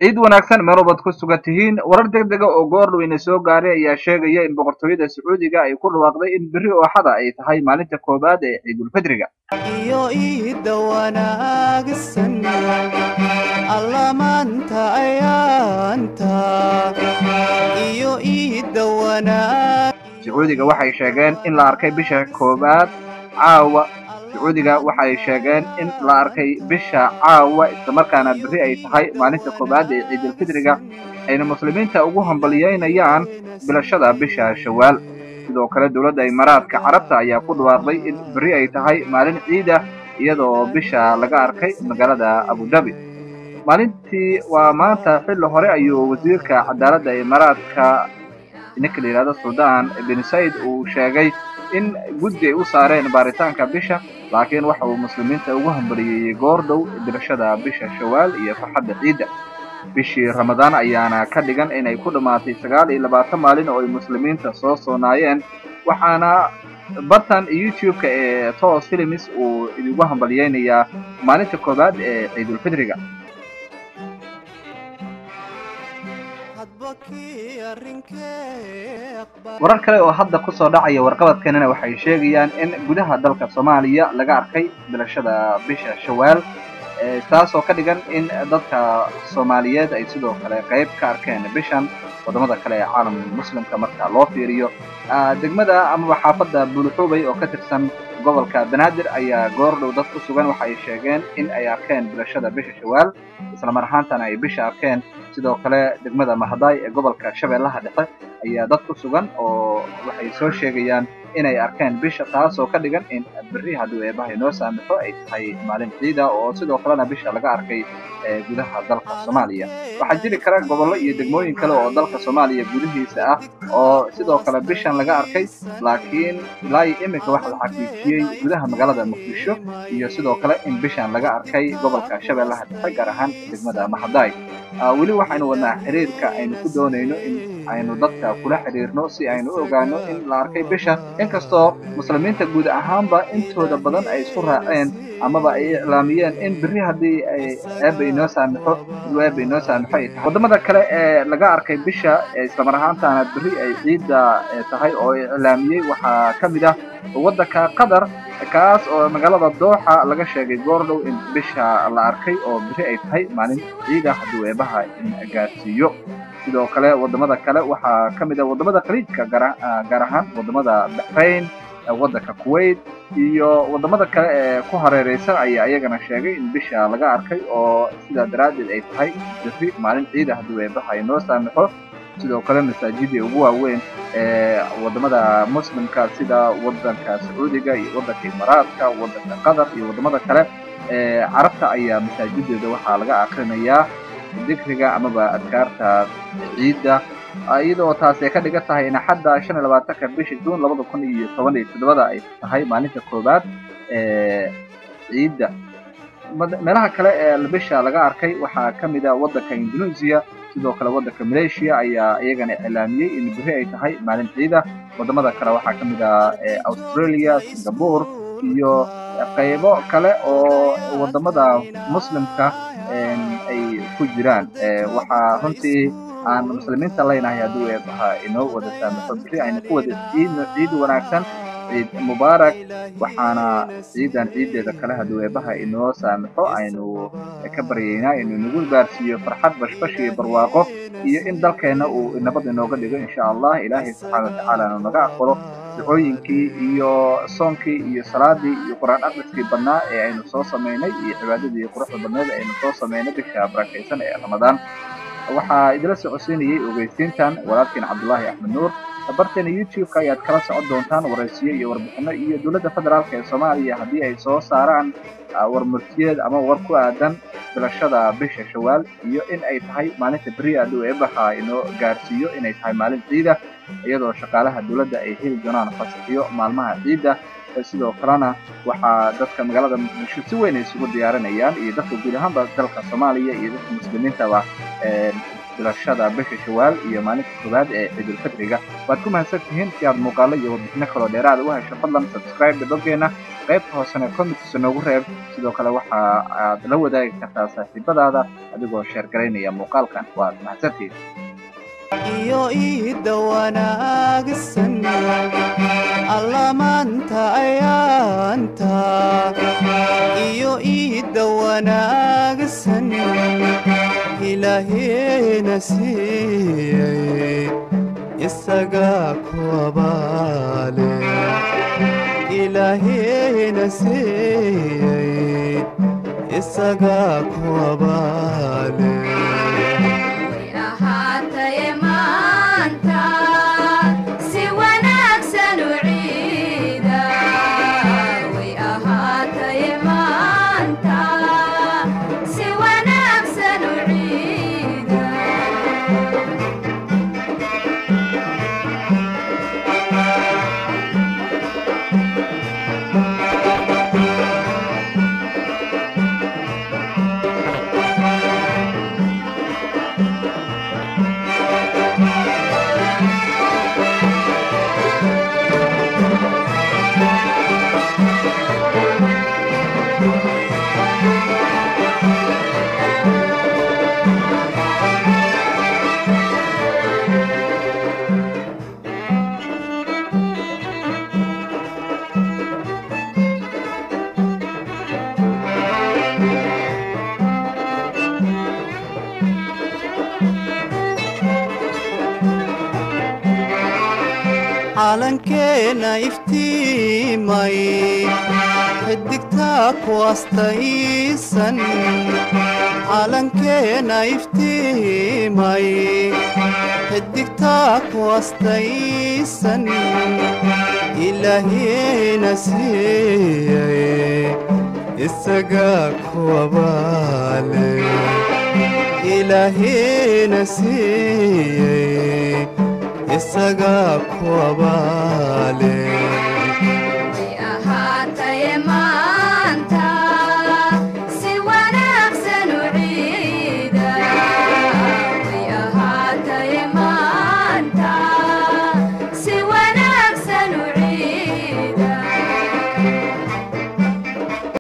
ciid wanaagsan meel walbaad ku sugan tihiin warar deg dega oo goordhow ina soo gaaray ayaa sheegaya in boqortooyada sacuudiga ay ku dhawaaqday in berri ooxada ay tahay maalinta koowaad ee ciidulfidriga iyo iida wanaagsan allamaanta ayaanta iyo iida wanaag sacuudiga waxay sheegeen in la arkay bisha koowaad caawa sacuudiga waxay sheegeen in la arkay bisha caawa islamarkaana berri ay tahay maalinta koowaad ee ciidulfidriga ayna muslimiinta ugu hambaliyeynayaan bilashada bisha shawaal sidoo kale dowladda imaaraadka carabta ayaa ku dhawaaqday in berri ay tahay maalin ciida iyadoo bisha laga arkay magaalada abudabi maalintii waa maanta xilli hore ayuu wasiirka cadaaladda imaaraadka ninka la yidhahdo suldaan bin said uu sheegay in guddi ay u saareen baaritaanka bisha laakiin waxa uu muslimiinta ugu hambaliyeeyey goordhow bilashada bisha shawaal iyo farxadda ciidda bishii ramadaan ayaana ka dhigan inay ku dhammaatay sagaal iyo labaatan maalin oo ay muslimiinta soo soonaayeen waxaana bartan youtube-ka ee tos films uu idigu hambaliyeynayaa maalinta koowaad ee ciidulfidriga hadba kii arrinkee aqbal warar kale oo hadda kusoo dhacaya warqabadkanina waxay sheegayaan in gudaha dalka soomaaliya laga arkay bilashada bisha shawaal ee taasoo ka dhigan in dadka soomaaliyeed ay sidoo kale qayb ka arkeen bishan wadamada kale ee caalamka muslimka marka loo fiiriyo Ah, degmada amaba xaafadda buluxuubay oo ka tirsan gobolka banaadir ayaa goordhow dad ku sugan waxay sheegeen in ay arkeen bilashada bisha shawaal isla mar ahaantana ay bisha arkeen sidoo kale degmada mahadaay ee gobolka shabeellaha dhexe ayaa dad ku sugan oo waxay soo sheegayaan inay arkeen bisha taasoo ka dhigan in berri hadduu eebaha inoo saamixo ay tahay maalin ciida oo sidoo kalena bisha laga arkay ee gudaha dalka soomaaliya waxaa jiri kara gobollo iyo degmooyin kale oo dalka soomaaliya gudihiisa ah oo sidoo kale bishan laga arkay laakiin ilaa iyo iminka waxaa la xaqiijiyey gudaha magaalada muqdisho iyo sidoo kale in bishan laga arkay gobolka shabeellaha dhexe gaar ahaan degmada mahadaay Ah, weli waxaynu wadnaa xiriirka aynu ku doonayno in aynu dadka kula xiriirno si aynu u ogaano in la arkay bisha inkastoo muslimiinta guud ahaanba intooda badan ay isku raaceen amaba ay iclaamiyeen in berri haddii ay eebba inoo saamixo inuu eebba inoo saamixo ay tahay wadamada kale ee laga arkay bisha ee islamar ahaantaana berri ay ciidda ee tahay oo iclaamiyey waxaa ka mid ah waddanka qatar kaas oo magaalada dooxa laga sheegay goordhow in bisha la arkay oo berri ay tahay maalin ciida hadduu eebaha in gaarsiiyo sidoo kale wadamada kale waxaa ka mid ah wadamada khaliijka gaar ah- gaar ahaan wadamada baxrain eh, waddanka kuwait iyo wadamada kale ee ku hareereysan ayaa iyagana sheegay in bisha laga arkay oo sidaa daraaddeed ay tahay berri maalin ciida hadduu eebaha inoo saamixo sidoo kale masaajidii ugu waaweyn ee wadamada muslimka sida wadanka sacuudiga iyo wadanka imaaraadka wadanka qatar iyo wadamada kale ee carabta ayaa masaajideeda waxaa laga akrinayaa dikriga amaba adkaarta ciidda iyadoo taasi ay ka dhigan tahay in xadda shan iyo labaatanka bisha juun labada kun iyo toban iyo toddobada ay tahay maalinta koowaad ee ciidda Mad- meelaha kale ee bisha laga arkay waxaa ka mid ah waddanka indonesia sidoo kale waddanka malaysia ayaa iyagana iclaamiyey in berri ay tahay maalin ciida wadamada kale waxaa ka mid ah ee australia singapore iyo qaybo kale oo wadamada muslimka een, ay ku jiraan Ee, waxaa runtii aan muslimiinta leynahay hadduu eebaha inoo wada saamaxo berri aynu ku wada ciidno ciid wanaagsan ciid mubaarak waxaana ciidan ciideeda kale hadduu eebaha inoo saamaxo aynu ka baryaynaa inuu nagu gaarsiiyo farxad bashbash iyo barwaaqo iyo in dalkeena uu nabad inooga dhigo insha allah ilaahay subxaana watacaala inuu naga aqbalo ducooyinkii iyo soonkii iyo salaadii iyo qur-aan akhriskii badnaa ee aynu soo samaynay iyo cibaadadii quruxda badneed ee aynu soo samaynay bisha barakaysan ee ramadaan waxaa idila socodsiinayay ogeysiintan walaalkiin cabdullaahi axmed nuur barteena youtube-ka ayaad kala socon doontaan waraysiyo iyo warbixino iyo dowladda federaalka ee soomaaliya haddii ay soo saaraan ah, war murtiyeed ama war ku aadan bilashada bisha shawaal iyo in ay tahay maalinta beri hadduu eebaha inoo gaarsiiyo inay tahay maalin ciida iyadoo shaqaalaha dowladda ay heli doonaan fasaxiyo maalmaha ciidda ee sidoo kalena waxaa dadka magaalada muqdisho si weyn ay isugu diyaarinayaan iyo dadka guud ahaanba dalka soomaaliya iyo dadka muslimiintaba een, bilashada bisha shawaal iyo maalinta koowaad ee ciidulfidriga waad ku mahadsan tihiin si aad muuqaalo iyo warbixino kaloo dheeraada u hesho fadlan subscribe dhibabkeena qaybta hoosena comments noogu reeb sidoo kale waxa aad la wadaagi kartaa saaxiibadaada adigoo sheergaraynaya muuqaalkan waad mahadsantihiin iyo iidda wanaagsan allamaanta ayaanta iyo iidda wanaagsan ilaaheena siiyey isagaa ku abaale ilaaheena siiyey isagaa ku abaale way ahaataye maanta si wanaagsan u ciida way ahaataye maanta si wanaagsan u ciida calankeena iftiimay xidigtaa ku astaysan calankeena iftiimay xidigtaa ku astaysan ilaahiina siiyey isagaa ku abaale ilaahiina siiyey isagaa ku abaale